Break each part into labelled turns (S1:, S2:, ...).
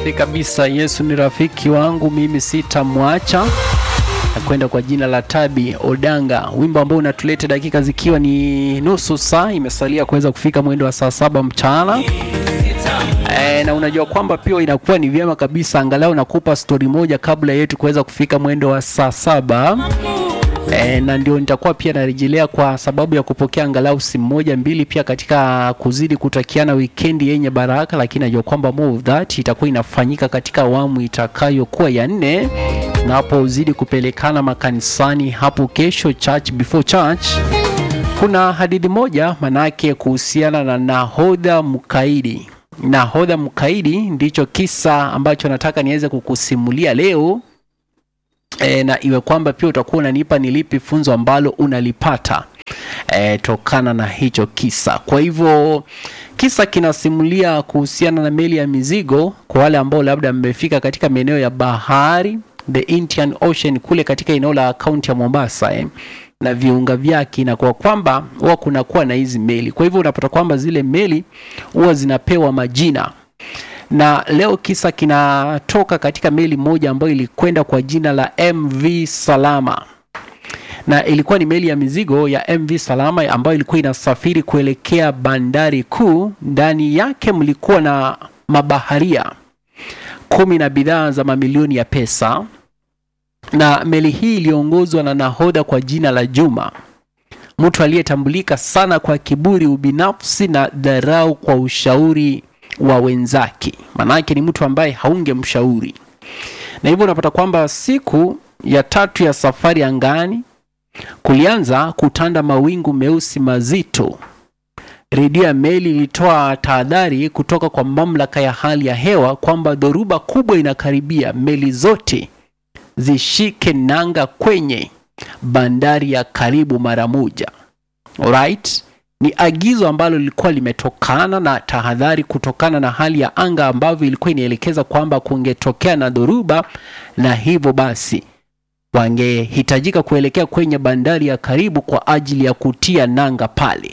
S1: maridadi kabisa. Yesu ni rafiki wangu, mimi sitamwacha. Nakwenda kwa jina la Tabi Odanga, wimbo ambao unatuleta dakika zikiwa ni nusu saa imesalia kuweza kufika mwendo wa saa saba mchana. E, na unajua kwamba pia inakuwa ni vyema kabisa angalau nakupa stori moja kabla yetu kuweza kufika mwendo wa saa saba. E, na ndio nitakuwa pia narejelea kwa sababu ya kupokea angalau simu moja mbili, pia katika kuzidi kutakiana wikendi yenye baraka, lakini najua kwamba more of that itakuwa inafanyika katika awamu itakayokuwa ya nne, tunapozidi kupelekana makanisani hapo kesho, church before church. Kuna hadithi moja manake kuhusiana na nahodha mkaidi. Nahodha mkaidi ndicho kisa ambacho nataka niweze kukusimulia leo. E, na iwe kwamba pia utakuwa unanipa ni lipi funzo ambalo unalipata e, tokana na hicho kisa. Kwa hivyo kisa kinasimulia kuhusiana na meli ya mizigo, kwa wale ambao labda mmefika katika maeneo ya bahari the Indian Ocean kule katika eneo la kaunti ya Mombasa eh, na viunga vyake, na kwa kwamba huwa kunakuwa na hizi meli. Kwa hivyo unapata kwamba zile meli huwa zinapewa majina na leo kisa kinatoka katika meli moja ambayo ilikwenda kwa jina la MV Salama, na ilikuwa ni meli ya mizigo ya MV Salama ambayo ilikuwa inasafiri kuelekea bandari kuu. Ndani yake mlikuwa na mabaharia kumi na bidhaa za mamilioni ya pesa, na meli hii iliongozwa na nahodha kwa jina la Juma, mtu aliyetambulika sana kwa kiburi, ubinafsi na dharau kwa ushauri wa wenzake. Maanake ni mtu ambaye haungemshauri, na hivyo unapata kwamba siku ya tatu ya safari angani kulianza kutanda mawingu meusi mazito. Redio ya meli ilitoa tahadhari kutoka kwa mamlaka ya hali ya hewa kwamba dhoruba kubwa inakaribia, meli zote zishike nanga kwenye bandari ya karibu mara moja. Alright? Ni agizo ambalo lilikuwa limetokana na tahadhari kutokana na hali ya anga ambavyo ilikuwa inaelekeza kwamba kungetokea na dhoruba, na hivyo basi wangehitajika kuelekea kwenye bandari ya karibu kwa ajili ya kutia nanga pale.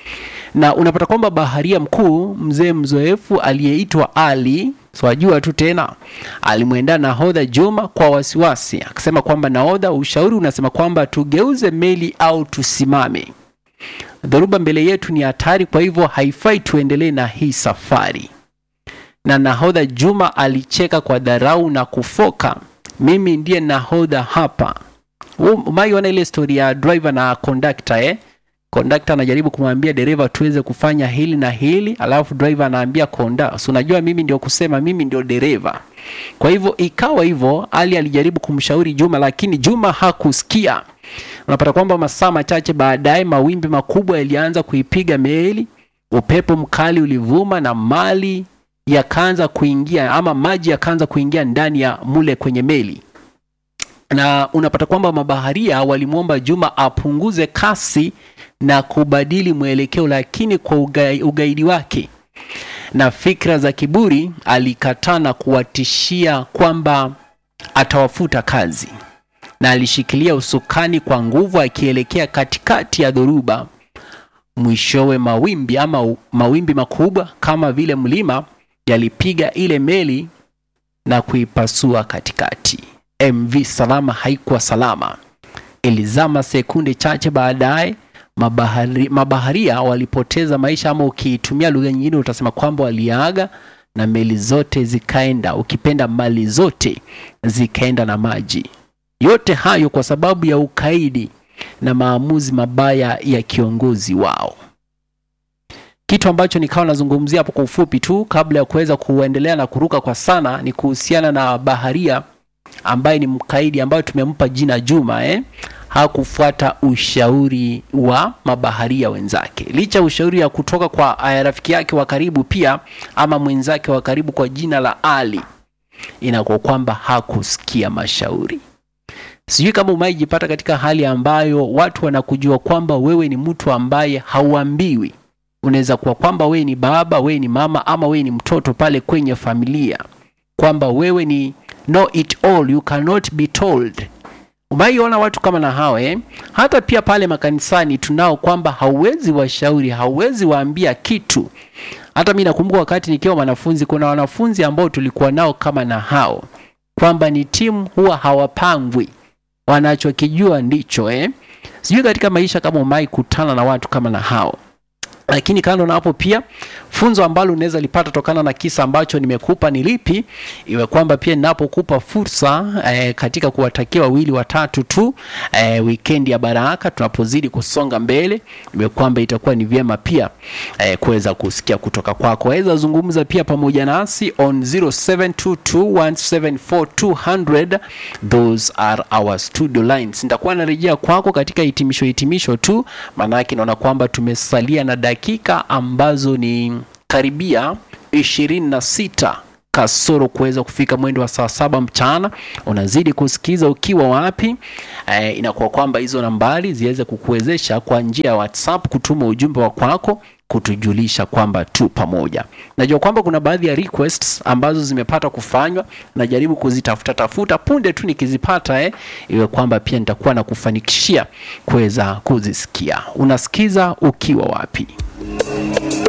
S1: Na unapata kwamba baharia mkuu mzee mzoefu aliyeitwa Ali swajua tu tena, alimwenda nahodha Juma kwa wasiwasi, akasema kwamba nahodha, ushauri unasema kwamba tugeuze meli au tusimame dhoruba mbele yetu ni hatari, kwa hivyo haifai tuendelee na hii safari. Na nahodha Juma alicheka kwa dharau na kufoka, mimi ndiye nahodha hapa. Umaiona ile stori ya driver na conductor eh? Conductor anajaribu kumwambia dereva tuweze kufanya hili na hili, alafu driver anaambia konda, si unajua mimi ndio kusema mimi ndio dereva. Kwa hivyo ikawa hivyo, Ali alijaribu kumshauri Juma, lakini Juma hakusikia. Unapata kwamba masaa machache baadaye mawimbi makubwa yalianza kuipiga meli, upepo mkali ulivuma na mali yakaanza kuingia ama maji yakaanza kuingia ndani ya mule kwenye meli, na unapata kwamba mabaharia walimwomba Juma apunguze kasi na kubadili mwelekeo, lakini kwa ugai, ugaidi wake na fikra za kiburi alikataa na kuwatishia kwamba atawafuta kazi na alishikilia usukani kwa nguvu akielekea katikati ya dhoruba. Mwishowe mawimbi ama mawimbi makubwa kama vile mlima yalipiga ile meli na kuipasua katikati. MV Salama haikuwa salama, ilizama sekunde chache baadaye. Mabahari, mabaharia walipoteza maisha, ama ukiitumia lugha nyingine utasema kwamba waliaga, na meli zote zikaenda, ukipenda mali zote zikaenda na maji. Yote hayo kwa sababu ya ukaidi na maamuzi mabaya ya kiongozi wao. Kitu ambacho nikawa nazungumzia hapo kwa ufupi tu kabla ya kuweza kuendelea na kuruka kwa sana ni kuhusiana na baharia ambaye ni mkaidi ambayo tumempa jina Juma eh? Hakufuata ushauri wa mabaharia wenzake, licha ushauri ya kutoka kwa rafiki yake wa karibu pia ama mwenzake wa karibu kwa jina la Ali, inakuwa kwamba hakusikia mashauri. Sijui kama umaijipata katika hali ambayo watu wanakujua kwamba wewe ni mtu ambaye hauambiwi. Unaweza kuwa kwamba wewe ni baba, wewe ni mama, ama wewe ni mtoto pale kwenye familia, kwamba wewe ni know it all, you cannot be told. umaiona watu kama na hao eh? hata pia pale makanisani tunao kwamba hauwezi washauri hauwezi waambia kitu hata mi nakumbuka wakati nikiwa mwanafunzi kuna wanafunzi ambao tulikuwa nao kama na hao kwamba ni timu huwa hawapangwi wanachokijua ndicho eh? sijui katika maisha kama umai kutana na watu kama na hao lakini kando na hapo pia funzo ambalo unaweza lipata tokana na kisa ambacho nimekupa ni lipi iwe kwamba pia ninapokupa fursa eh, katika kuwatakia wawili watatu tu eh, wikendi ya baraka tunapozidi kusonga mbele iwe kwamba itakuwa ni vyema pia eh, kuweza kusikia kutoka kwako waweza zungumza pia pamoja nasi on 0722174200 those are our studio lines nitakuwa narejea kwako katika hitimisho hitimisho tu maanake naona kwamba tumesalia na dakika ambazo ni karibia ishirini na sita kasoro kuweza kufika mwendo wa saa saba mchana unazidi kusikiza ukiwa wapi e, inakuwa kwamba hizo nambari ziweze kukuwezesha kwa njia ya whatsapp kutuma ujumbe wa kwako kutujulisha kwamba tu pamoja najua kwamba kuna baadhi ya requests ambazo zimepata kufanywa najaribu kuzitafuta tafuta punde tu nikizipata eh, iwe kwamba pia nitakuwa na kufanikishia kuweza kuzisikia unasikiza ukiwa wapi